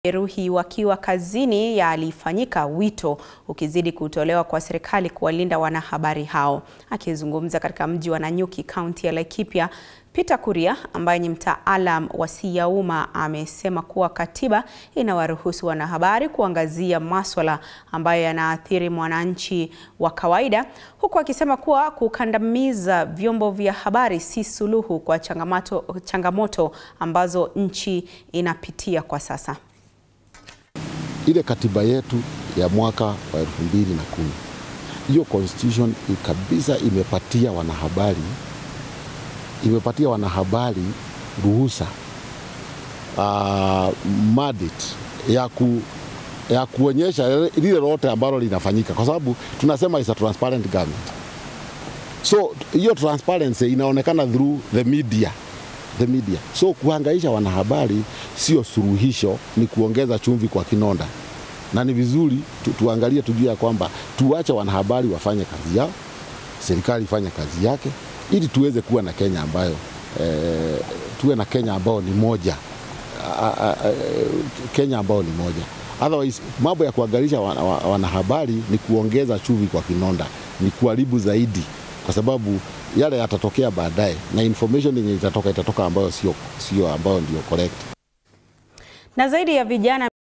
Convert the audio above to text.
Jeruhi wakiwa kazini yalifanyika, wito ukizidi kutolewa kwa serikali kuwalinda wanahabari hao. Akizungumza katika mji wa Nanyuki, kaunti ya Laikipia, Peter Kuria ambaye ni mtaalam wa siasa ya umma amesema kuwa katiba inawaruhusu wanahabari kuangazia maswala ambayo yanaathiri mwananchi wa kawaida, huku akisema kuwa kukandamiza vyombo vya habari si suluhu kwa changamoto, changamoto ambazo nchi inapitia kwa sasa. Ile katiba yetu ya mwaka wa elfu mbili na kumi hiyo constitution kabisa imepatia wanahabari imepatia wanahabari ruhusa uh, mandate ya, ku, ya kuonyesha lile lote ambalo linafanyika, kwa sababu tunasema is a transparent government. So hiyo transparency inaonekana through the media the media. So kuhangaisha wanahabari sio suluhisho, ni kuongeza chumvi kwa kinonda, na ni vizuri tu, tuangalie tujue ya kwamba tuache wanahabari wafanye kazi yao, serikali ifanye kazi yake, ili tuweze kuwa na Kenya ambayo eh, tuwe na Kenya ambayo ni moja a, a, a, Kenya ambayo ni moja. Otherwise mambo ya kuangaisha wanahabari ni kuongeza chumvi kwa kinonda, ni kuharibu zaidi kwa sababu yale yatatokea baadaye na information yenye itatoka itatoka ambayo sio sio ambayo ndio correct. Na zaidi ya vijana